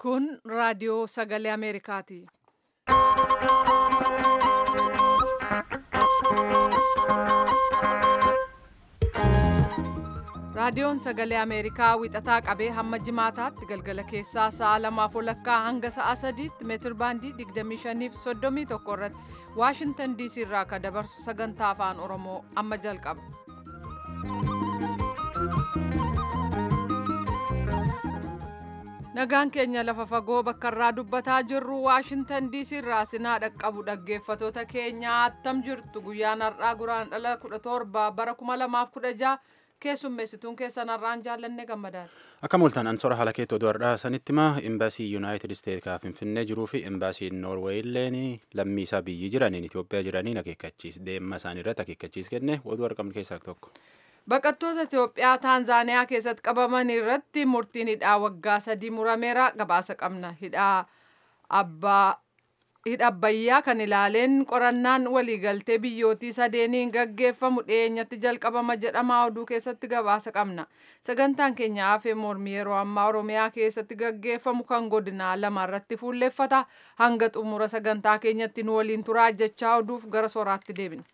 Kun raadiyoo sagalee Ameerikaati. Raadiyoon sagalee Ameerikaa wixataa qabee hamma jimaataatti galgala keessaa sa'a lamaaf walakkaa hanga sa'a sadiitti meetir baandii 25 fi 31 irratti Waashintan DC irraa kan dabarsu sagantaa afaan Oromoo amma jalqaba. Nagaan keenya lafa fagoo bakka irraa dubbataa jirru Waashintan DC irraa sinaa dhaqqabu dhaggeeffatoota keenya attam jirtu guyyaan har'aa guraandhala 17 bara 2016 keessummeessituun keessan har'aan jaallanne gammadaadha. Akka mul'atan ansora haala keettoo du'arraa sanitti maa imbaasii yuunaayitid isteet kan finfinnee jiruu fi imbaasiin noorweey illeen lammii isaa biyyi jiraniin Itoophiyaa jiraniin akeekkachiis deemma isaanii irratti akeekkachiis kenne oduu argamne keessaa tokko. Baqattoota Itoophiyaa Taanzaaniyaa keessatti qabaman irratti murtiin hidhaa waggaa sadii murameera gabaasa qabna. Hidhaa abbaa hidha abbayyaa kan ilaaleen qorannaan waliigaltee biyyootii sadeeniin gaggeeffamu dhiyeenyatti jalqabama jedhama oduu keessatti gabaasa qabna. Sagantaan keenya hafee mormii yeroo ammaa Oromiyaa keessatti gaggeeffamu kan godinaa lama irratti fuulleeffata. Hanga xumura sagantaa keenyatti nu waliin turaa jechaa oduuf gara soraatti deebina.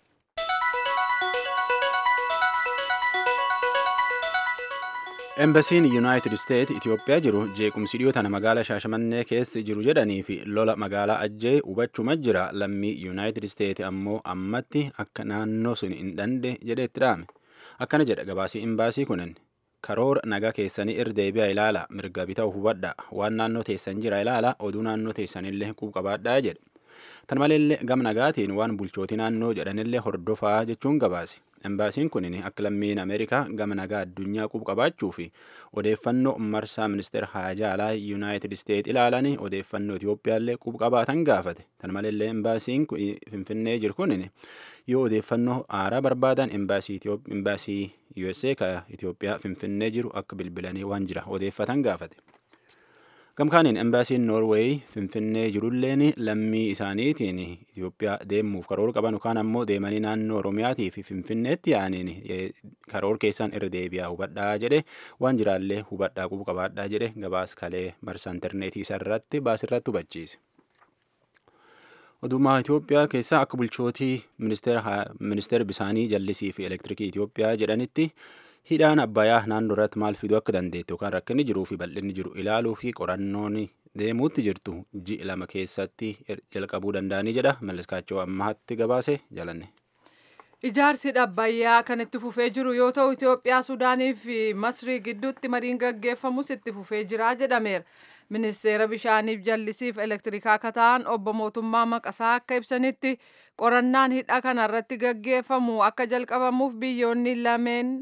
Embasiin yuunaayitid isteet Itoophiyaa jiru jeequmsi dhiyootana magaalaa Shaashamannee keessa jiru jedhanii fi lola magaalaa Ajjee hubachuma jira lammii yuunaayitid isteet ammoo ammatti akka naannoo sun hin dhande jedhee itti dhaame. Akkana jedha gabaasii imbaasii kunin karoora nagaa keessanii irdeebi'a ilaala mirga bita'u hubadha waan naannoo teessan jira ilaala oduu naannoo teessanillee qabaadhaa jedhe. Tan maleellee gam nagaatiin waan bulchootii naannoo jedhanillee hordofaa jechuun gabaase. Embaasiin kun akka lammiin Ameerikaa gama nagaa addunyaa qabaachuu fi odeeffannoo marsaa ministeera haajaa alaa yuunaayitid isteet ilaalan odeeffannoo Itoophiyaallee qabaatan gaafate. Tan maleellee embaasiin finfinnee jiru kun yoo odeeffannoo haaraa barbaadan embaasii USA ka Itoophiyaa finfinnee jiru akka bilbilanii waan jira odeeffatan gaafate. Gamkaaniin embaasiin Noorweey finfinnee jirulleen lammii isaaniitiin Itoophiyaa deemuuf karoora qaban yookaan ammoo deemanii naannoo Oromiyaatii fi finfinneetti yaaniin karoora keessaan irra deebi'aa hubadhaa jedhe waan jiraallee hubadhaa qubu qabaadhaa jedhe gabaas kalee marsaa intarneetii isarratti baasirratti hubachiise. Odumaa Itoophiyaa keessaa akka bulchootii ministeera bisaanii jallisii fi elektirikii Itoophiyaa jedhanitti hidhaan abbayyaa naannoo irratti maal fiduu akka dandeettu yookaan rakkinni jiruu fi bal'inni jiru ilaaluu fi qorannoon deemuutti jirtu ji'a lama keessatti jalqabuu danda'anii jedha malliskaachoo ammaatti gabaase jalanne. Ijaarsi abbayyaa kan itti fufee jiru yoo ta'u Itoophiyaa Suudaanii fi Masrii gidduutti mariin gaggeeffamus itti fufee jira jedhameera. Ministeera bishaaniif jallisiif elektirikaa akka ta'an obbo Mootummaa Maqasaa akka ibsanitti qorannaan hidha kanarratti gaggeeffamu akka jalqabamuuf biyyoonni lameen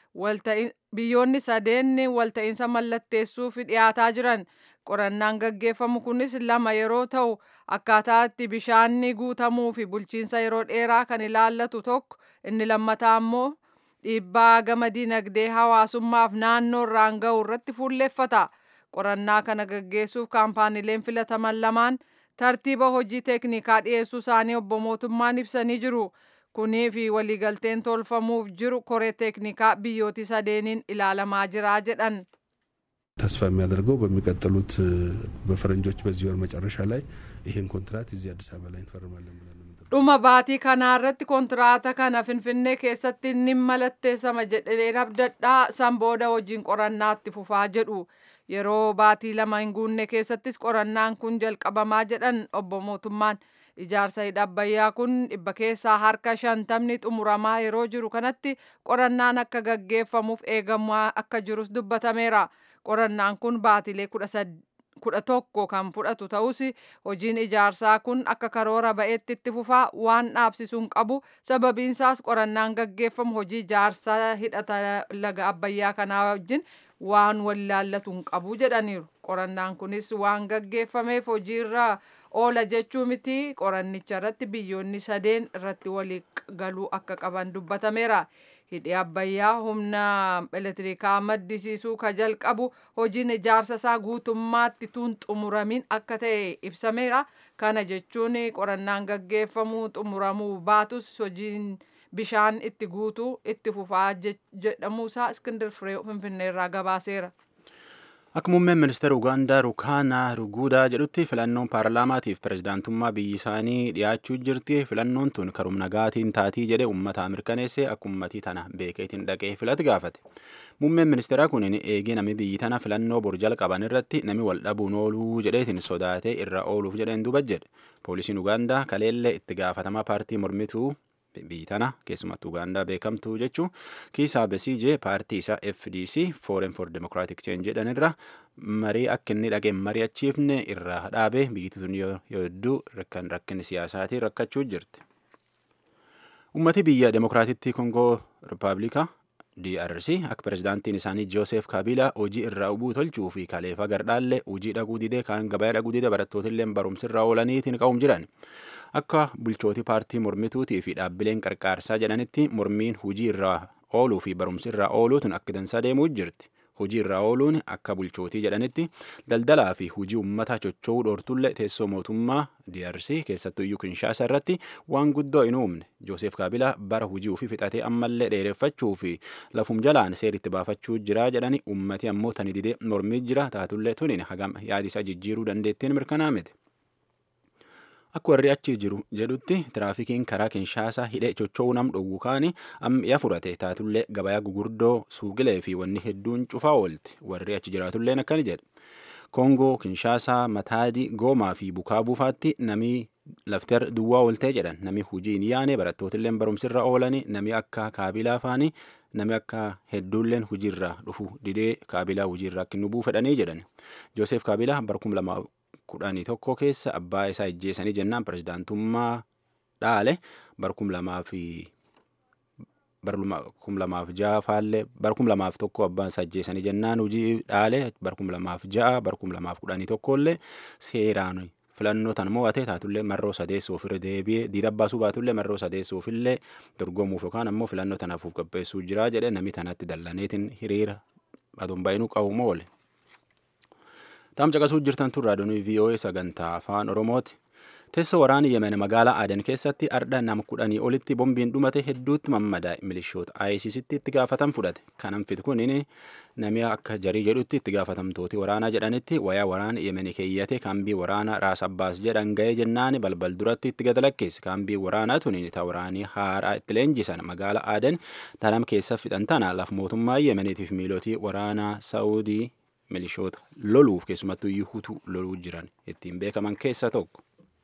biyyoonni sadeen walta'iinsa mallatteessuuf dhiyaataa jiran qorannaan gaggeeffamu kunis lama yeroo ta'u akkaataa itti bishaanni guutamuu fi bulchiinsa yeroo dheeraa kan ilaallatu tokko inni lammataa ammoo dhiibbaa gama dinagdee hawaasummaaf naannoo irraan ga'u irratti fuulleeffata qorannaa kana gaggeessuuf kaampaaniileen filataman lamaan tartiiba hojii teeknikaa dhiyeessuu isaanii obbo mootummaan ibsanii jiru. kunii fi waliigalteen tolfamuuf jiru koree teeknikaa biyyootii sadeeniin ilaalamaa jira jedhan. ተስፋ የሚያደርገው በሚቀጥሉት በፈረንጆች በዚህ ወር መጨረሻ ላይ ይህን ኮንትራት እዚህ አዲስ አበባ ላይ እንፈርማለን ብለን dhuma baatii kanaa irratti kontiraata kana finfinnee keessatti ni mallatteessama jedheen abdadhaa san booda hojiin qorannaatti fufaa jedhu yeroo baatii lama hin guunne keessattis qorannaan kun jalqabamaa jedhan obbo mootummaan ijaarsa hidha abbayyaa kun dhibba keessaa harka shantamni xumuramaa yeroo jiru kanatti qorannaan akka gaggeeffamuuf eegamaa akka jirus dubbatameera qorannaan kun baatilee kudha tokko kan fudhatu ta'us hojiin ijaarsaa kun akka karoora ba'eetti itti fufaa waan dhaabsisuun qabu sababiinsaas qorannaan gaggeeffamu hojii ijaarsaa hidhata laga abbayyaa kanaa wajjin waan wallaallatu hin qabu jedhaniiru qorannaan kunis waan gaggeeffameef hojiirra oola jechuu miti qorannicha irratti biyyoonni sadeen irratti walii galuu akka qaban dubbatameera. hidhi abbayyaa humna elektirikaa maddisiisuu ka jalqabu hojiin ijaarsa isaa guutummaatti tun xumuramin akka ta'e ibsameera kana jechuun qorannaan gaggeeffamuu xumuramuu baatus hojiin bishaan itti guutuu itti fufaa jedhamuusaa iskindir firee finfinneerraa gabaaseera. Akka muummeen ministeera Ugaandaa Rukaanaa Ruguudaa jedhutti filannoon paarlaamaatiif pirezidaantummaa biyyi isaanii dhiyaachuu jirti. Filannoon tun karum nagaatiin taatii jedhe uummata mirkaneessee akka uummatii tana beekeetiin dhaqee filate gaafate. Muummeen ministeeraa kun eegee nami biyyi tana filannoo bor jalqaban irratti nami wal dhabuun ooluu jedheetiin sodaatee irra ooluuf jedheen duba jedhe. Poolisiin Ugaandaa kaleellee itti gaafatamaa paartii mormituu biyyi tana keessumattuu Ugaandaa beekamtuu jechuun kiisaa besiijee paartii isaa FDC Foreign for Democratic Change jedhan irra marii akka inni dhageen mari'achiifne irraa dhaabee biyyi tun yoo hedduu rakkan rakkinni siyaasaatiin rakkachuu jirti. Uummati biyya Demokiraatittii Kongoo Rippaabilikaa DRC akka pirezidaantiin isaanii Joosef Kabilaa hojii irraa ubuu tolchuu fi kaleefa gardhaallee hojii dhaquu didee kaan gabaa dhaquu didee barattootillee barumsirra oolaniitiin qa'uum jiran. Akka bulchooti paartii mormituutii fi dhaabbileen qarqaarsaa jedhanitti mormiin hojii irraa ooluu fi barumsi irraa ooluutu akka dansaa deemuu jirti. Hojii irraa ooluun akka bulchootii jedhanitti daldalaa fi hojii uummataa chocho'uu dhoortullee teessoo mootummaa DRC keessattuu iyyuu Kinshaasa irratti waan guddoo hin uumne. Joosef Kaabilaa bara hojii ofii fixatee ammallee dheereffachuu fi lafum jalaan seeritti baafachuu jira jedhani uummati ammoo tani didee mormii jira taatullee tuniin hagam yaadisa jijjiiruu dandeettiin mirkanaa miti. Akka warri achi jiru jedhutti tiraafikiin karaa Kinshaasaa hidhee chocho'uu nam dhowwu kaani ammi'a furate taatullee gabayaa gugurdoo suuqilee fi wanni hedduun cufaa oolti. Warri achi jiraatulleen akkani jedhe. Koongoo, Kinshaasaa, Mataadii, Goomaa fi Bukaa buufaatti namii lafteer duwwaa ooltee jedhan nami hujii hin yaane barattootilleen barumsirra oolani nami akka kaabilaa faani nami akka hedduulleen hujiirra dhufu didee kaabilaa hujiirra akka inni buufedhanii jedhan. Joosef Kaabilaa bara kuma lamaa kudhanii tokko keessa abbaa isaa ijjeessanii jennaan pirezidaantummaa dhaale bara kum lamaa fi bara kum lamaaf ja'a faallee bara kum lamaaf tokko abbaan isaa ijjeessanii jennaan hojii dhaale bara kum lamaaf ja'a bara kum lamaaf kudhanii tokkollee seeraan filannoo tan mo'ate taatullee marroo sadeessuuf irra deebi'ee diida baasuu baatullee marroo sadeessuufillee dorgomuuf yookaan ammoo filannoo tanaaf qopheessuu jira jedhe namni tanatti dallaneetiin hiriira aduun baay'inuu qabu oole. Taam caqasuu jirtan tun raadiyoon VOA sagantaa afaan Oromooti. Teessoo waraana Yemen magaalaa Aden keessatti ardha nama kudhanii olitti bombiin dhumate hedduutti mammadaa'e milishoota ISISitti itti gaafatan fudhate. Kanan fit kun namni akka jarii jedhutti itti gaafatamtooti waraanaa jedhanitti wayaa waraana Yemen keeyyate kaambii waraanaa Raas Abbaas jedhan ga'ee jennaan balbal duratti itti gad lakkeesse. Kaambii waraanaa tuni ta waraanii haaraa itti leenjisan magaalaa Aden tanam keessa fixan tana laf mootummaa Yemeniitiif miilotii waraanaa Saawudii milishoota loluuf keessumattuu iyyuu hutuu loluu jiran ittiin beekaman keessa tokko.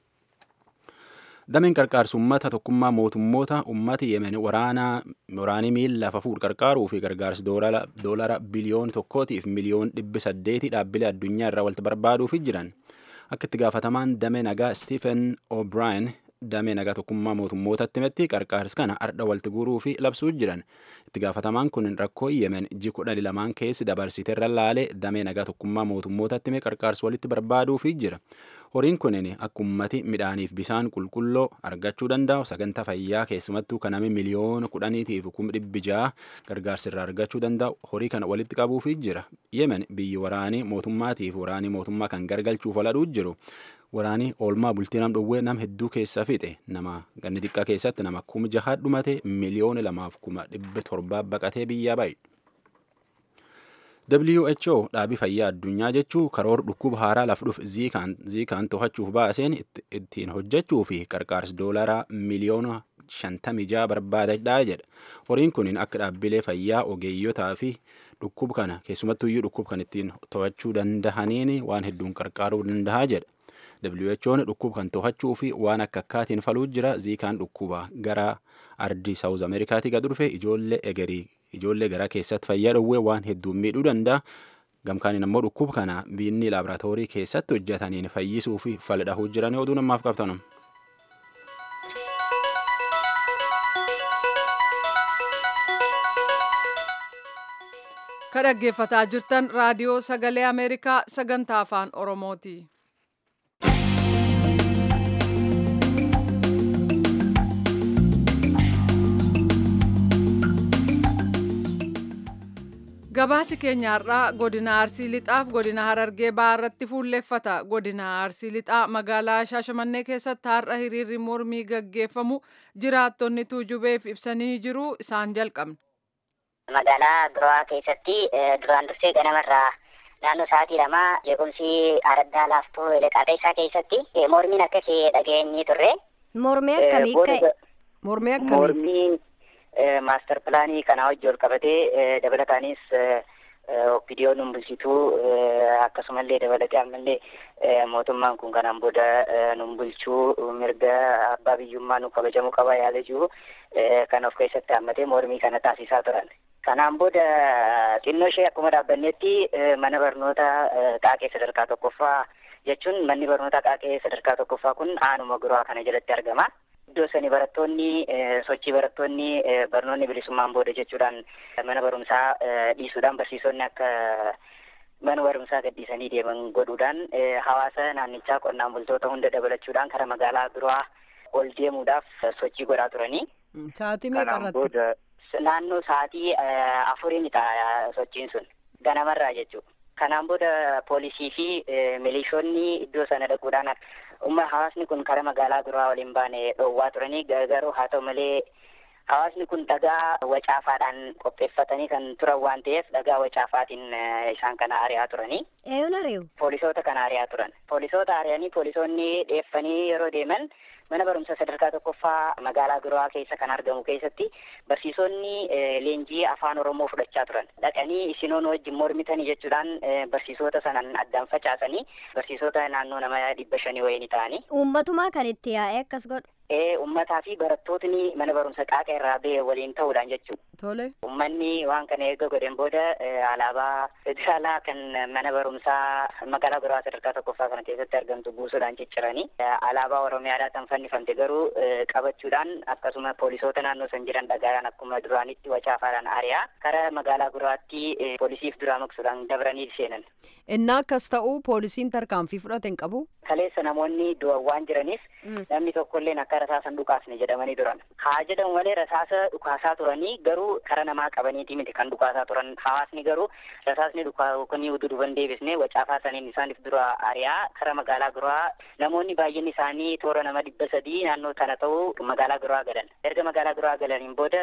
Dameen qarqaarsa uummata tokkummaa mootummoota uummati yemen waraanii miila lafa fuudh qarqaaruu fi gargaarsa doolara biliyoon tokkootiif miliyoon dhibbi saddeeti dhaabbilee addunyaa irraa walitti barbaaduuf jiran. Akka itti gaafatamaan damee nagaa Stephen O'Brien damee nagaa tokkummaa mootummootatti himetti qarqaarsa kana ardha walitti guuruu fi labsuu jiran. Itti gaafatamaan kun rakkoo yemen ji kudhanii lamaan keessi dabarsite irra laalee damee nagaa tokkummaa mootummootatti hime qarqaarsa walitti barbaaduuf jira. Horiin kunin akka ummati midhaaniif bisaan qulqulloo argachuu danda'u sagantaa fayyaa keessumattuu kanami miliyoona kudhaniitiif kuma dhibbi ja'a gargaarsa irraa argachuu danda'u horii kana walitti qabuuf jira. Yemen biyyi waraanii mootummaatiif waraanii mootummaa kan gargalchuuf oladhuu jiru. Waraanii oolmaa bultii nam dhowwee nam hedduu keessa fixe nama ganni xiqqaa keessatti nama kuma jahaa dhumate miliyoona lamaaf kuma dhibba torbaa baqatee biyyaa baay'e. WHO dhaabii fayyaa addunyaa jechuu karoora dhukkuba haaraa laf dhuf ziikaan to'achuuf baaseen ittiin hojjechuu fi qarqaarsa doolaraa miliyoona shantamii jaha barbaadadhaa jedha. Horiin kun akka dhaabbilee fayyaa ogeeyyotaa fi dhukkuba kana keessumattuyyuu dhukkuba kan ittiin to'achuu dandahaniin waan hedduun qarqaaruu dandahaa jedha. WHO'n dhukkuba kan to'achuu fi waan akka akkaatiin faluu jira ziikaan dhukkuba gara ardii saawuz ameerikaatii gad dhufe ijoollee egerii ijoollee garaa keessatti fayyaa dhowwee waan hedduun miidhuu danda'a. Gamkaaniin ammoo dhukkuba kana biinni laaboraatoorii keessatti hojjetaniin fayyisuu fi faldhahuu jiran oduu namaaf qabtanum. Ka dhaggeeffataa jirtan raadiyoo sagalee Ameerikaa sagantaa afaan Oromooti. Gabaasi keenyaarraa godina Arsii Lixaaf godina Harargee Bahaarratti fuulleffata. Godina Arsii Lixaa magaalaa Shaashamannee keessatti har'a hiriirri mormii gaggeeffamu jiraattonni tuujubeef ibsanii jiru isaan jalqabna. Magaalaa Biroo keessatti duraan dursee ganamarraa naannoo sa'aatii lamaa jeequmsi araddaa laaftoo leqaaxeessaa keessatti mormiin akkasii dhageenyi turre. Mormii akkamii ka'e? Mormii akkamii? Mormiin maastar pilaanii kanaa wajji ol qabatee dabalataanis opiidiyoo nun bulchituu akkasumallee dabalatee ammallee mootummaan kun kanaan booda nun bulchuu mirga abbaa biyyummaa nu kabajamuu qaba yaada jiru kan of keessatti hammatee mormii kana taasisaa turan. Kanaan booda xinnoo ishee akkuma dhaabbannetti mana barnoota qaaqee sadarkaa tokkoffaa jechuun manni barnoota qaaqee sadarkaa tokkoffaa kun aanuma guraa kana jalatti argama. Iddoo sani barattoonni sochii barattoonni barnoonni bilisummaan booda jechuudhaan mana barumsaa dhiisuudhaan barsiisonni akka mana barumsaa gadhiisanii deeman godhuudhaan hawaasa naannichaa qonnaan bultoota hunda dabalachuudhaan kara magaalaa biraa ol deemuudhaaf sochii godhaa turanii. Sa'aatii meeqa irratti? Naannoo sa'aatii afurii ta'a sochiin sun ganamarraa jechuudha. Kanaan booda poolisii fi milishoonni iddoo sana dhaquudhaan umma hawaasni kun kara magaalaa biraa waliin baane dhoowwaa turanii garuu haa ta'u malee hawaasni kun dhagaa wacaafaadhaan qopheeffatanii kan turan waan ta'eef dhagaa wacaafaatiin isaan kana ari'aa turanii. Eeyyoon ari'u? Poolisoota kana ari'aa turan. Poolisoota ari'anii poolisoonni dheeffanii yeroo deeman mana barumsa sadarkaa tokkoffaa magaalaa biraa keessa kan argamu keessatti barsiisonni leenjii afaan oromoo fudhachaa turan dhaqanii isinoon wajjin mormitanii jechuudhaan barsiisota sanan addaan facaasanii barsiisota naannoo nama dhibba shanii wayini ta'anii. Uummatumaa kan itti yaa'ee akkas godhu. Ee uummataa fi barattootni mana barumsa qaaqa irraa ba'e waliin ta'uudhaan jechuudha. Tole. Uummanni waan kana eega godhen booda alaabaa federaalaa kan mana barumsaa magaalaa biraa sadarkaa tokkoffaa kana keessatti argamtu buusuudhaan cicciranii alaabaa oromiyaadhaa kan fannifamte garuu qabachuudhaan akkasuma poolisoota naannoo san jiran dhagaadhaan akkuma duraanitti wacaafaadhaan ari'aa kara magaalaa biraatti poolisiif duraa maqsuudhaan dabranii seenan. Innaa akkas ta'u poolisiin tarkaanfii fudhate hin qabu. Kaleessa namoonni du'an waan jiraniif namni tokkollee akka rasaasan dhukaasne jedhamanii turan. Haa jedhamu malee rasaasa dhukaasaa turanii garuu kara namaa qabaniiti miti kan dhukaasaa turan. Hawaasni garuu rasaasni dhukaa kun duduban deebisne wacaafaa saniin isaaniif dura ari'aa kara magaalaa biraa namoonni baay'inni isaanii toora nama dhibba sadii naannoo tana ta'u magaalaa biraa galan. Erga magaalaa biraa galaniin booda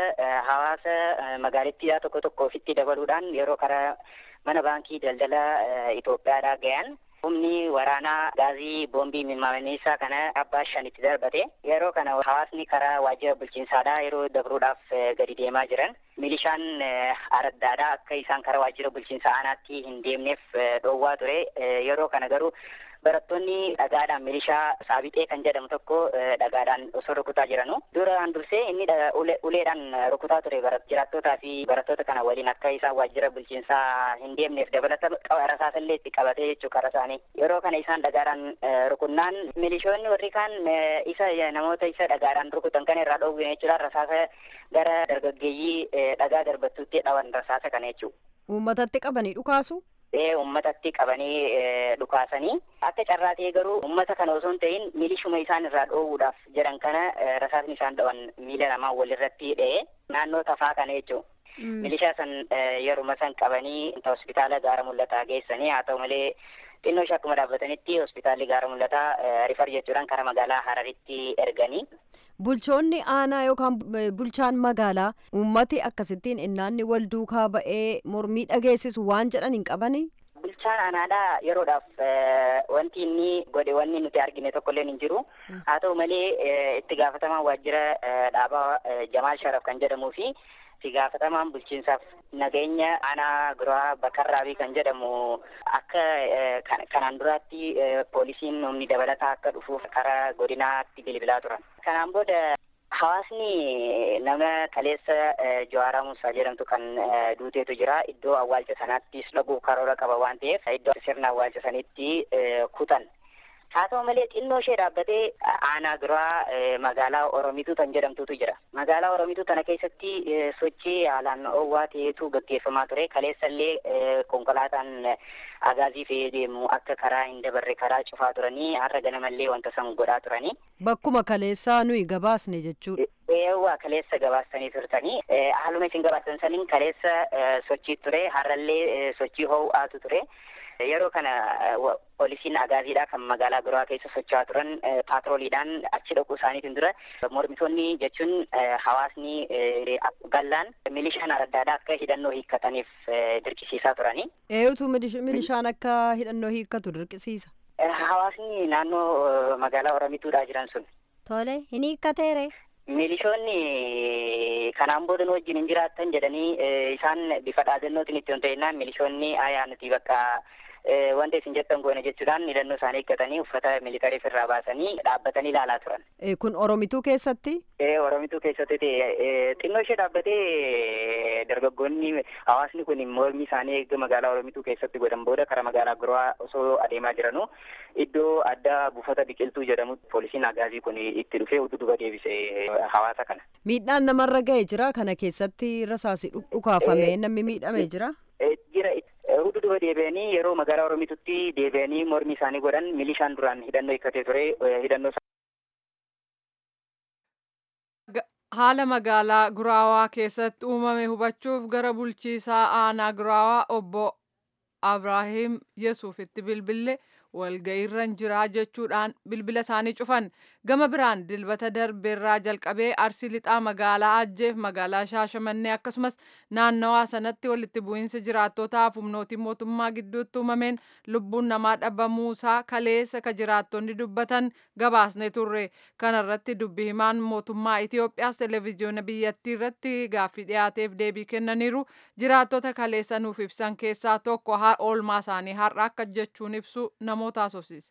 hawaasa magaalittiidhaa tokko tokko ofitti dabaluudhaan yeroo kara mana baankii daldala Itoophiyaadhaa gayan humni waraanaa gaazii boombii mimmaanisaa kana abbaa shanitti darbate yeroo kana hawaasni karaa waajjira bulchiinsaadhaa yeroo dabruudhaaf gadi deemaa jiran milishaan araddaadhaa akka isaan karaa waajjira bulchiinsa aanaatti hin deemneef dhoowwaa ture yeroo kana garuu barattoonni dhagaadhaan milishaa saabixee kan jedhamu tokko dhagaadhaan osoo rukutaa jiranu duraan dursee inni uleedhaan rukutaa ture jiraattootaa fi barattoota kana waliin akka isaan waajjira bulchiinsaa hin deemneef dabalata rasaasallee itti qabatee jechuu kara isaanii yeroo kana isaan dhagaadhaan rukunnaan milishoonni warri kaan isa namoota isa dhagaadhaan rukutan kana irraa dhoowwine jechuudhaan rasaasa gara dargaggeeyyii dhagaa darbattuutti dhawan rasaasa kana jechuu. Uummatatti qabanii dhukaasu? ee ummatatti qabanii dhukaasanii akka carraa ta'e garuu ummata kana osoo hin ta'in milishuma isaan irraa dhoowwuudhaaf jedhan kana rasaasni isaan dhawan miila namaa walirratti dha'e naannoo tafaa kana jechuudha. Milishaa san yeruma san qabanii hospitaala gaara mul'ataa geessanii haa ta'u malee xinnoo ishee akkuma dhaabbatanitti hospitaalli gaara mul'ataa rifar jechuudhaan kara magaalaa Hararitti erganii. Bulchoonni aanaa yookaan bulchaan magaalaa uummati akkasittiin innaanni wal duukaa ba'ee mormii dhageessisu waan jedhan hin qabanii? Bulchaan aanaadhaa yeroodhaaf wanti inni godhe wanni nuti argine tokkollee hin jiru. Haa ta'u malee itti gaafatamaan waajjira dhaabaa Jamaal Sharaf kan jedhamuu fi itti gaafatamaan bulchiinsaaf nageenya aanaa biraa bakarraabii kan jedhamu akka kanaan duraatti poolisiin humni dabalataa akka dhufuuf karaa godinaatti bilbilaa turan. Kanaan booda hawaasni nama kaleessa Jawaaraa Muusaa jedhamtu kan duuteetu jira. Iddoo awwaalcha sanaattis dhaguuf karoora qaba waan ta'eef iddoo sirna awwaalcha sanitti kutan. Haa ta'u malee xinnoo ishee dhaabbatee aanaa biraa magaalaa Oromituu kan jedhamtutu jira. Magaalaa Oromituu tana keessatti sochii haalaan oowwaa ta'etu gaggeeffamaa ture. Kaleessallee konkolaataan agaazii fe'ee deemu akka karaa hin dabarre karaa cufaa turanii har'a ganamallee wanta san godhaa turanii. Bakkuma kaleessaa nuyi gabaasne jechuudha. Eewwa kaleessa gabaastanii turtanii haaluma isin gabaastan saniin kaleessa sochii ture har'allee sochii ho'aatu ture. Yeroo kana poolisiin agaaziidha kan magaalaa biraa keessa socho'aa turan paatrooliidhaan achi dhaquu isaaniitiin dura mormitoonni jechuun hawaasni gallaan milishaan adda akka hidhannoo hiikkataniif dirqisiisaa turani. Eeyutu milishaan akka hidhannoo hiikkatu dirqisiisa? Hawaasni naannoo magaalaa Oromituudhaa jiran sun. Tole, hin hiikkateere? Milishoonni kanaan booda nu wajjin hin jiraattan jedhanii isaan bifa dhaadannootiin itti ta'inaan milishoonni ayaa nuti bakka wanta isin jettan goone jechuudhaan hidhannoo isaanii eeggatanii uffata militarii irraa baasanii dhaabbatanii ilaalaa turan. Kun Oromituu keessatti? Ee Oromituu keessatti xinnoo ishee dhaabbatee dargaggoonni hawaasni kun mormi isaanii eegga magaalaa Oromituu keessatti godhan booda karaa magaalaa biraa osoo adeemaa jiranu iddoo addaa buufata biqiltuu jedhamu poolisiin agaazii kun itti dhufee duuba deebise hawaasa kana. Miidhaan namarra ga'ee jira kana keessatti rasaasi dhukaafamee namni miidhamee jira? Jira hundi duba deebi'anii yeroo magaalaa Oromitutti deebi'anii mormi isaanii godhan milishaan duraan hidhannoo hiikkatee ture hidhannoo haala magaalaa guraawaa keessatti uumame hubachuuf gara bulchiisaa aanaa guraawaa obbo Abrahiim Yesuufitti bilbille walga'iirra jiraa jechuudhaan bilbila isaanii cufan gama biraan dilbata darbeerraa jalqabee arsii lixaa magaalaa ajjeef magaalaa shaashamannee akkasumas naannawaa sanatti walitti bu'iinsa jiraattotaaf humnootii mootummaa gidduutti uumameen lubbuun namaa dhabamuusaa kaleessa ka jiraattonni dubbatan gabaasne turre kanarratti dubbi himaan mootummaa Itoophiyaas televezyiyoona biyyattii irratti gaaffii dhiyaateef deebii kennaniiru jiraattota kaleessa nuuf ibsan keessaa tokko oolmaa isaanii har'a akka jechuun ibsu namoota haasofsiise.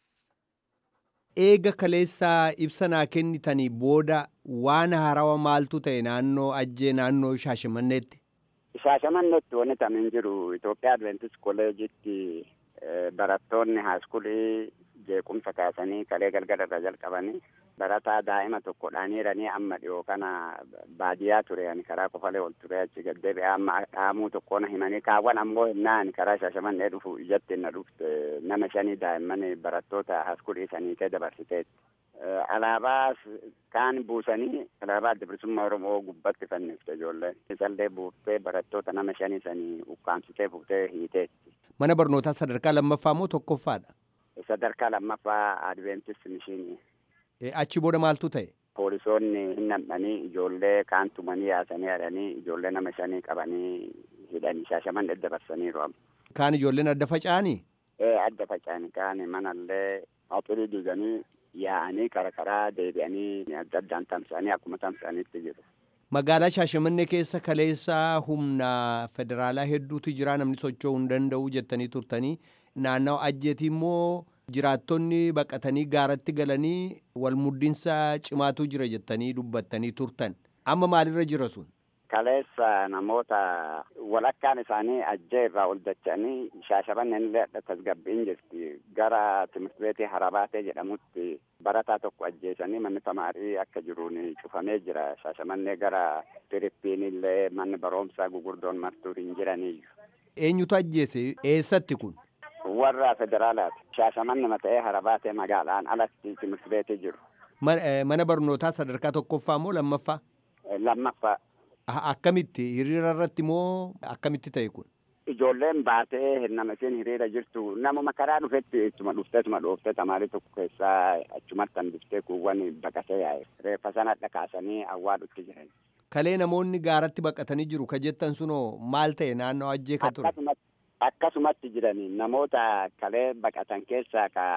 Eega kaleessaa ibsa naa kennitanii booda waan haarawaa maaltu ta'e naannoo ajjee naannoo shaashamanneetti. Shaashamanneetti wanti tamin jiru Itoophiyaa Adventis Kolleejitti barattoonni haaskulii jeequmsa kaasanii kalee galgala irra jalqabanii barataa daa'ima tokko dhaaniiranii amma dhiyoo kana baadiyyaa ture ani karaa qofalee ol ture achi gaddeebi'ee amma dhaamuu tokkoon himanii kaawwan ammoo hinnaa ani karaa shaashamannee dhufu ijatti na dhufte nama shanii daa'imman barattoota haaskulii sanii kee dabarsiteetti. Alaabaa kaan buusanii alaabaa adda bilisummaa Oromoo gubbatti fannifte ijoolleen. Isallee buuftee barattoota nama shanii sanii ukkaamsitee buuftee hiiteetti. Mana barnootaa sadarkaa lammaffaa moo tokkoffaadha? Sadarkaa lammaffaa Adventis mishiinii. Achi booda maaltu ta'e? Poolisoonni hin nam'anii ijoollee kaan tumanii yaasanii hadhanii ijoollee nama shanii qabanii hidhanii shaashaman adda dabarsaniiru amma. Kaan ijoolleen adda faca'anii? Ee adda faca'anii kaan manallee axirii diiganii yaa'anii karaa karaa deebi'anii adda addaan tamsa'anii akkuma tamsa'anitti jiru. Magaalaa Shaashamannee keessa kaleessaa humna federaalaa hedduutu jira namni socho'uu hin danda'u jettanii turtanii naannawa ajjeetii immoo jiraattonni baqatanii gaaratti galanii wal muddinsa cimaatu jira jettanii dubbattanii turtan amma maalirra jira sun? Kaleessa namoota walakkaan isaanii ajjee irraa ol dacha'anii shaashamanneen illee tasgabbiin jirti gara timirti beetii harabaatee jedhamutti barataa tokko ajjeesanii manni tamaarii akka jiruun cufamee jira shaashamannee gara Firiippiin illee manni barumsaa gugurdoon martuu hin jiraniiyyu. Eenyutu ajjeese eessatti kun? Warra federaalaati. Shaashamanni mata'ee harabaatee magaalaan alatti timirti beetii jiru. Mana barnootaa sadarkaa tokkoffaa moo lammaffaa? Lammaffaa. Akkamitti hiriira irratti moo akkamitti ta'e kun? Ijoolleen baatee hirnama isheen hiriira jirtu namuma karaa dhufetti ittuma dhuftee ittuma dhooftee tamaarii tokko keessaa achumatti hanbiftee kuuwwan baqatee yaa'e. Reeffa sana dhakaasanii awwaalutti jiran. Kalee namoonni gaaratti baqatanii jiru ka jettan sunoo maal ta'e naannoo ajjee ka ture? Akkasumatti jiranii namoota kalee baqatan keessaa ka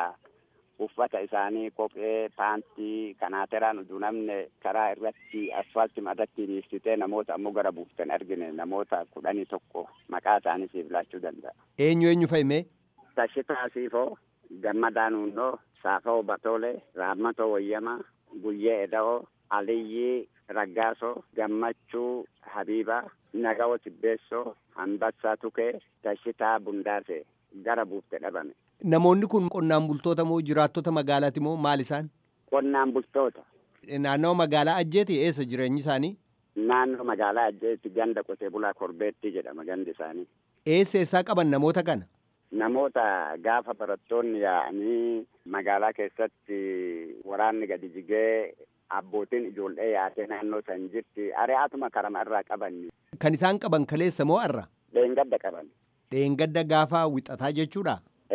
uffata isaanii kophee paantii kanaateraan utuu namni karaa irratti asfaaltii irratti dhiistitee namoota ammoo gara buuftan argine namoota kudhanii tokko maqaa isaanii siif laachuu danda'a. Eenyu eenyu fa'ime? Tashitaa Siifoo, Gammadaa Nuunnoo, Saafoo Batoolee, Raammatoo Wayyamaa, Guyyee Eda'oo, Aliyyii Raggaasoo, Gammachuu Habiibaa, Nagawoo Tibbeessoo, Hambassaa Tukee, Tashitaa Bundaasee gara buufte dhabame. Namoonni kun qonnaan bultoota moo jiraattota magaalaati moo maal isaan? Qonnaan bultoota. Naannoo magaalaa ajjeeti eessa jireenyi isaanii? Naannoo magaalaa ajjeeti ganda qotee bulaa korbeetti jedhama gandi isaanii. Eessa eessaa qaban namoota kana? Namoota gaafa barattoonni yaa'anii magaalaa keessatti waraanni gadi jigee abbootiin ijoollee yaatee naannoo san jirti ari'aatuma karama irraa qaban. Kan isaan qaban kaleessa moo har'a? Dheengadda qaban. Dheengadda gaafa wixataa jechuudha?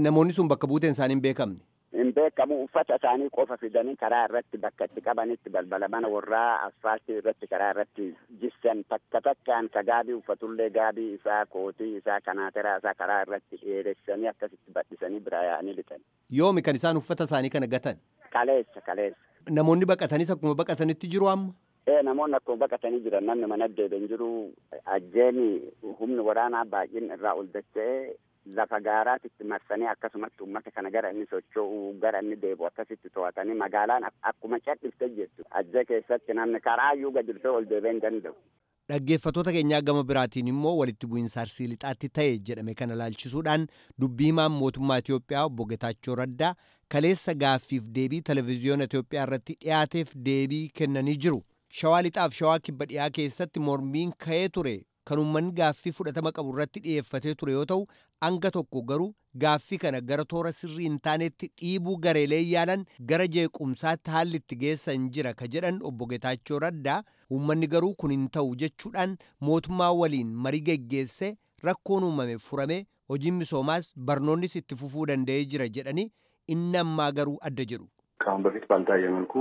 Namoonni sun bakka buuteen isaanii hin beekamne. hin beekamu uffata isaanii qofa fidanii karaa irratti bakka itti qabanitti balbala mana warraa asfaaltii irratti karaa irratti jissan takka takkaan ka gaabii uffatullee gaabii isaa kootii isaa kanaateraa isaa karaa irratti dheeressanii akkasitti badhisanii biraa yaa'anii lixan. Yoomi kan isaan uffata isaanii kana gatan. Kaleessa kaleessa. Namoonni baqatanis akkuma baqatanitti jiru amma. Ee namoonni akkuma baqatanii jiran namni mana deebiin jiru ajjeeni humni waraanaa baay'een irraa ol dacha'ee lafa gaaraatitti marsanii akkasumatti uummata kana gara inni socho'u gara inni deebi'u akkasitti to'atanii magaalaan akkuma cadhifte jettu ajjee keessatti namni karaayyuu gadi dhufee ol deebi'ee hin danda'u. Dhaggeeffattoota keenyaa gama biraatiin immoo walitti bu'iinsa arsii lixaatti ta'e jedhame kana laalchisuudhaan dubbii himaan mootummaa Itoophiyaa obbo Getaachoo Raddaa kaleessa gaaffiif deebii televezyiyoona Itoophiyaa irratti dhiyaateef deebii kennanii jiru. Shawaa lixaaf shawaa kibba dhiyaa keessatti mormiin ka'ee ture kan uummanni gaaffii fudhatama qabu irratti dhiyeeffatee ture yoo ta'u hanga tokko garuu gaaffii kana gara toora sirrii hin taanetti dhiibuu gareelee yaalan gara jeequmsaatti haalli itti geessan jira ka jedhan obbo Getaachoo Raddaa uummanni garuu kun hin ta'u jechuudhaan mootummaa waliin marii geggeesse rakkoon uumame furame hojiin misoomaas barnoonnis itti fufuu danda'ee jira jedhanii inni ammaa garuu adda jedhu. ከአሁን በፊት ባልታየ መልኩ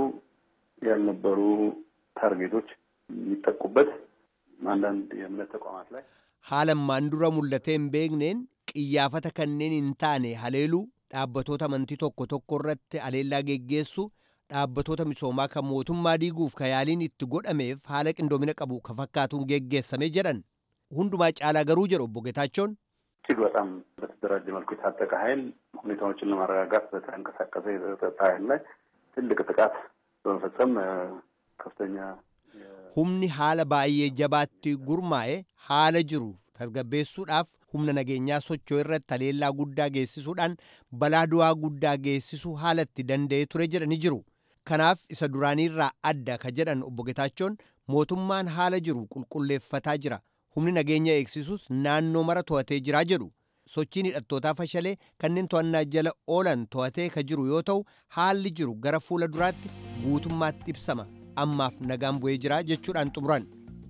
ያልነበሩ ታርጌቶች የሚጠቁበት አንዳንድ የእምነት ተቋማት ላይ haalammaan dura mul'atee hin beekneen qiyyaafata kanneen hin taane haleeluu dhaabbatoota amantii tokko tokko irratti haleellaa geggeessu dhaabbatoota misoomaa kan mootummaa diiguuf ka yaaliin itti godhameef haala qindoomina qabu ka fakkaatuun geggeessame jedhan hundumaa caalaa garuu jedhu obbo Getaachoon እጅግ በጣም በተደራጀ መልኩ የታጠቀ ኃይል ሁኔታዎችን ለማረጋጋት በተንቀሳቀሰ የጸጥታ ኃይል ላይ ትልቅ ጥቃት በመፈጸም ከፍተኛ humni haala baay'ee jabaatti gurmaa'e haala jiru tasgabbeessuudhaaf humna nageenyaa socho'u irratti haleellaa guddaa geessisuudhaan balaa du'aa guddaa geessisuu haala itti danda'ee ture jedhani jiru. Kanaaf isa duraaniirraa adda ka jedhan obbo Getaachoon mootummaan haala jiru qulqulleeffataa jira. Humni nageenya eegsisuus naannoo mara to'atee jiraa jedhu. Sochiin hidhattootaa fashalee kanneen to'annaa jala oolan to'atee ka jiru yoo ta'u haalli jiru gara fuula duraatti guutummaatti ibsama. ammaaf nagaan bu'ee jira jechuudhaan xumuran.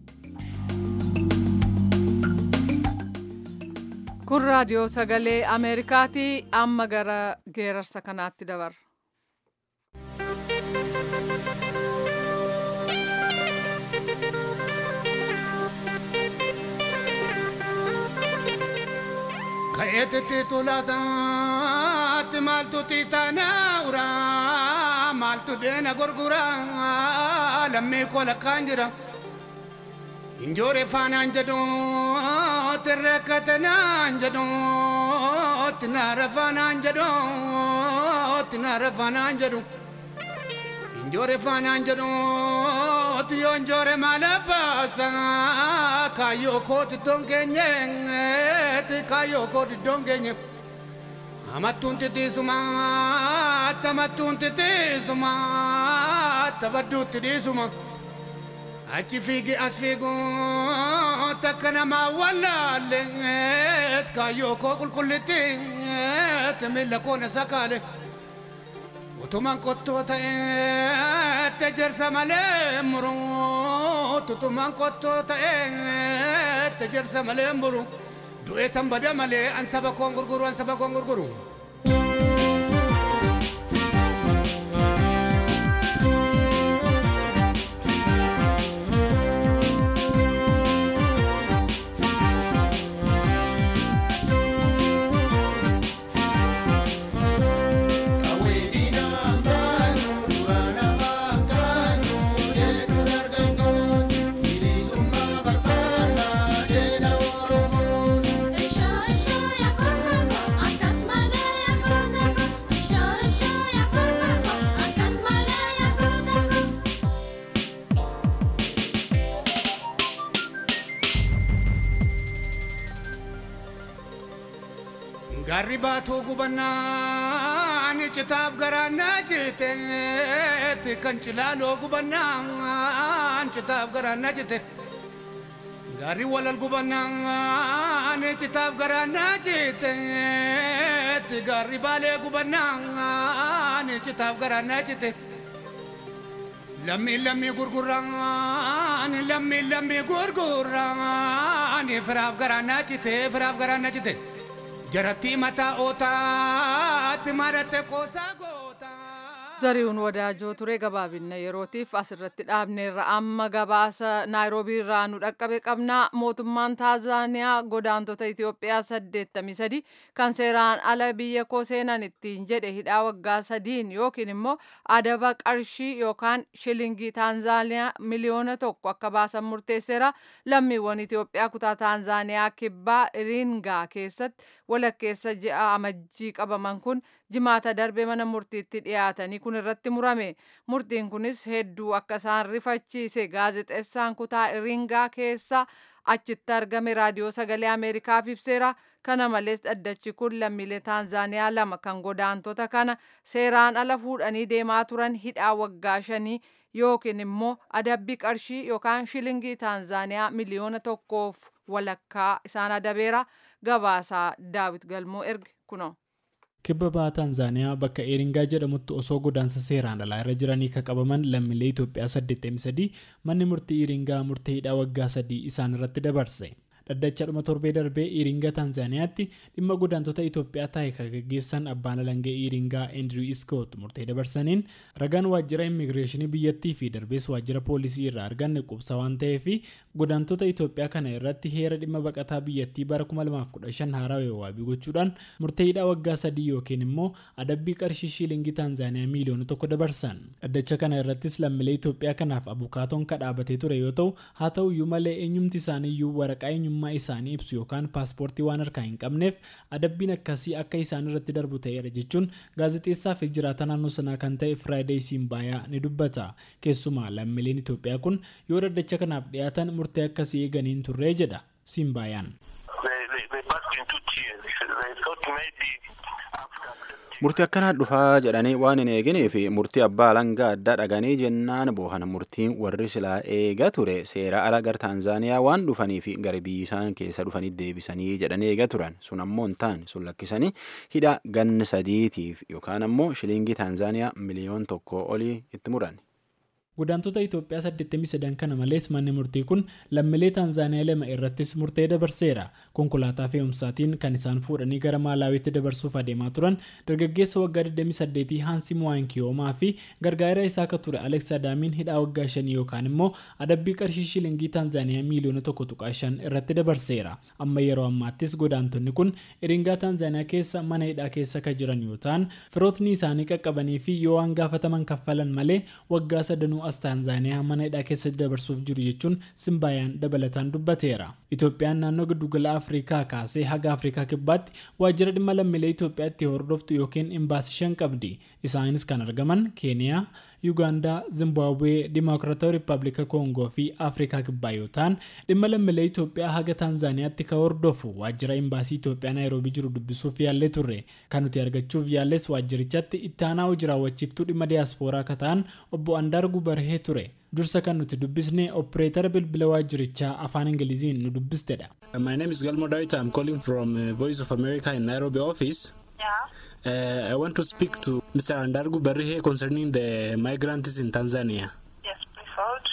Kun raadiyoo sagalee Ameerikaati amma gara geerarsa kanaatti dabarra. Ka'eetitti tulaataatti maaltu tiitaanaa'ura maaltu deena gurgura lammii koo lakkaan jira. Injoore faanaan jedhu tirreekkatanaan jedhu tinaara faanaan jedhu tinaara faanaan jedhu. Injoore faanaan jedhu yoo injoore maala baasa kaayyoo kooti dongeenye kaayyoo kooti dongeenye. Amattuun titiisuma tamattuun titiisuma tabadduutti dhiisuma. Achi fiigi as fiigu takka namaa wallaalle kaayyoo koo qulqullitti miila koo na sakaale. Utumaan qottoo ta'e tejersa malee muru tutumaan qottoo ta'e tejersa malee muru du'ee tan bada malee an saba koon gurguru an saba koon gurguru. Garri baatuu gubannaan citaaf garaannaa jiteetti kan cilaaloo gubannaan citaaf garaannaa jite. Garri walal gubannaan citaaf garaannaa jiteetti garri baalee gubannaan citaaf garaannaa jite. Lammi lammi gurguraan lammi lammi gurguraan firaaf garaannaa jite firaaf garaannaa jite. jarattii mataa ootaatti maratte qoosaa gootaa. zari'uun wadaajoo ture gabaabinna yerootiif asirratti dhaabneerra amma gabaasa naayiroobii irraa nu dhaqqabe qabnaa mootummaan taanzaaniyaa godaantota itiyoophiyaa 83 kan seeraan ala biyya koo seenan ittiin jedhe hidhaa waggaa sadiin yookiin immoo adaba qarshii yookaan shilingii taanzaaniyaa miliyoona tokko akka baasan murteesseera lammiiwwan itiyoophiyaa kutaa taanzaaniyaa kibbaa iringaa keessatti walakkeessa ji'a amajjii qabaman kun jimaata darbe mana murtiitti dhiyaatanii kun irratti murame murtiin kunis hedduu akka isaan rifachiise gaazexeessaan kutaa iringaa keessa achitti argame raadiyoo sagalee ameerikaaf ibseera kana malees dhaddachi kun lammiilee taanzaaniyaa lama kan godaantota kana seeraan ala fuudhanii deemaa turan hidhaa waggaa shanii yookiin immoo adabbii qarshii yookaan shilingii taanzaaniyaa miliyoona tokkoof walakkaa isaan adabeera gabaasaa daawit galmoo erge kunoo. kibba bahaa taanzaaniyaa bakka eeringaa jedhamutti osoo godaansa seeraan alaa irra jiranii kan qabaman lammiilee itoophiyaa 83 manni murtii eeringaa murtee hidhaa waggaa sadii isaan irratti dabarse dhaddacha dhuma torbee darbee iringa taanzaaniyaatti dhimma godaantota itoophiyaa taa'e kan gaggeessan abbaan alangee iringaa eendiriw iskoot murtee dabarsaniin ragaan waajjira immigireeshinii biyyattii fi darbees waajjira poolisii irraa arganne qubsa waan ta'eef godaantota itoophiyaa kana irratti heera dhimma baqataa biyyattii bara 2015 haarawee waabii gochuudhaan murtee hidhaa waggaa sadii yookiin immoo adabbii qarshii shiilingii taanzaaniyaa miiliyoona tokko dabarsan dhaddacha kana irrattis lammiilee itoophiyaa kanaaf abukaatoon kadhaabatee ture yoo ta'u haa ta'u iyyuu malee eenyumti isaaniiyyuu waraqaa eenyummaa isaanii ibsu yookaan paaspoortii waan harkaa hin qabneef adabbiin akkasii akka isaan irratti darbu ta'eera jechuun gaazexeessaa fi jiraata naannoo sanaa kan ta'e firaayideey siimbaayaa ni dubbata keessumaa lammiileen itoophiyaa kun yoo dhaddacha kanaaf dhiyaatan murtee akkasii eeganiin turree jedha siimbaayaan. murtii akkanaa dhufaa jedhanii waan hin eeginee fi murtii abbaa alangaa addaa dhaganii jennaan boohan murtiin warri silaa eega ture seera ala gar taanzaaniyaa waan dhufanii fi gara biyyi isaan keessa dhufanii deebisanii jedhanii eega turan sun ammoo hin taane sun lakkisanii hidha ganna sadiitiif yookaan ammoo shilingii taanzaaniyaa miliyoon tokko olii itti muran. godaantota itoophiyaa 83 kana malees manni murtii kun lammiilee taanzaaniyaa lama irrattis murtee dabarseera konkolaataa fe'umsaatiin kan isaan fuudhanii gara maalaawiitti dabarsuuf adeemaa turan dargaggeessa waggaa 28 haansi muwaankiyoomaa fi gargaara isaa akka ture aleeks adaamiin hidhaa waggaa 5 yookaan immoo adabbii qarshii shilingii taanzaaniyaa miiliyoona tokko tuqaa shan irratti dabarseera amma yeroo ammaattis godaantonni kun iringaa taanzaaniyaa keessa mana hidhaa keessa kan jiran yoo ta'an firootni isaanii qaqqabanii fi yoo waan gaafataman kaffalan malee waggaa sadanuu as taanzaaniyaa mana hidhaa keessa dabarsuuf jiru jechuun simbaayaan dabalataan dubbateera itoophiyaan naannoo giddugala afrikaa kaasee haga afrikaa kibbaatti waajjira dhimma lammiilee itoophiyaatti hordoftu yookiin imbaasii shan qabdi isaanis kan argaman keeniyaa yuugaandaa zimbaabuwee dimokiraatawaa riippaabilika koongoo fi afrikaa kibbaa yoo ta'an dhimma lammiilee itoophiyaa haga taanzaaniyaatti kan hordofu waajjira imbaasii itoophiyaa naayiroobii jiru dubbisuuf yaallee turre kan nuti argachuuf yaalles waajjirichatti itti aanaa hojii raawwachiiftuu dhimma diyaaspooraa akka ta'an obbo andaargu barhee ture dursa kan nuti dubbisne opereetara bilbila waajjirichaa afaan ingiliziin nu dubbistedha. My name is Galmo Dawit. I'm calling from uh, Voice of America in Nairobi office. Yeah. Uh, I want to speak to Mr. Andargu Barrihe concerning the migrants in Tanzania. Yes, please hold.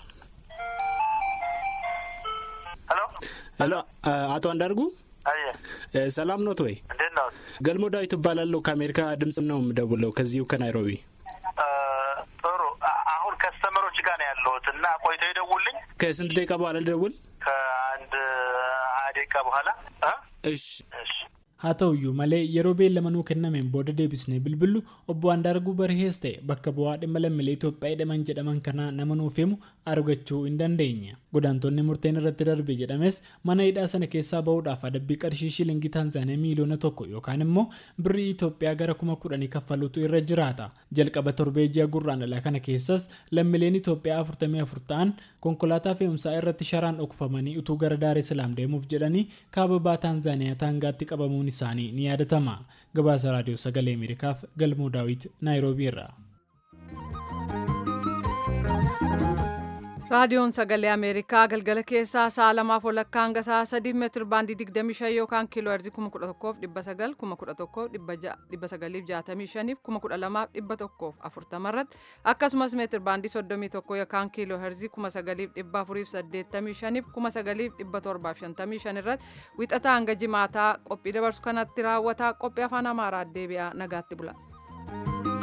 Hello? Hello, uh, አቶ አንዳርጉ አየ ሰላም ኖት ወይ? እንዴት ነው? ገልሞ ዳዊት እባላለሁ ከአሜሪካ ድምፅ ነው የምደውለው ከዚሁ ከናይሮቢ። ጥሩ። አሁን ከስተመሮች ጋር ነው ያለሁት እና ቆይተው ይደውልኝ። ከስንት ደቂቃ በኋላ ልደውል? ከአንድ ሀያ ደቂቃ በኋላ እሺ እሺ haa ta'uyyuu malee yeroo beellamanuu kennameen booda deebisnee bilbillu obbo Andaarguu Barhees ta'e bakka bu'aa dhimma lammiilee Itoophiyaa hidhaman jedhaman kanaa nama nuuf himu argachuu hin dandeenye. Godaantonni murteen irratti darbe jedhames mana hidhaa sana keessaa bahuudhaaf adabbii qarshii shilingii Taanzaaniyaa miiliyoona tokko yookaan immoo birrii Itoophiyaa gara kuma kudhanii kaffaluutu irra jiraata. Jalqaba torbee ji'a gurraandhalaa kana keessas lammiileen Itoophiyaa afurtamii afur ta'an konkolaataa fe'umsaa irratti sharaan dhokfamanii utuu gara Daaree Salaam deemuuf jedhanii kaababaa Taanzaaniyaa taangaatti qabamuun isaanii ni yaadatama. Gabaasa raadiyoo sagalee Ameerikaaf Galmoo Daawit Naayiroobii irraa. raadiyoon sagalee ameerikaa galgala keessaa sa'a lamaaf walakkaa hanga sa'a sadii meetir baandii 25 yookaan kiiloo heerzii 11,900 11,965 12,140 irratti akkasumas meetir baandii 31 yookaan kiiloo heerzii 9,485 9,755 irratti wixataa hanga jimaataa qophii dabarsu kanatti raawwataa qophii afaan amaaraa deebi'aa nagaatti bula.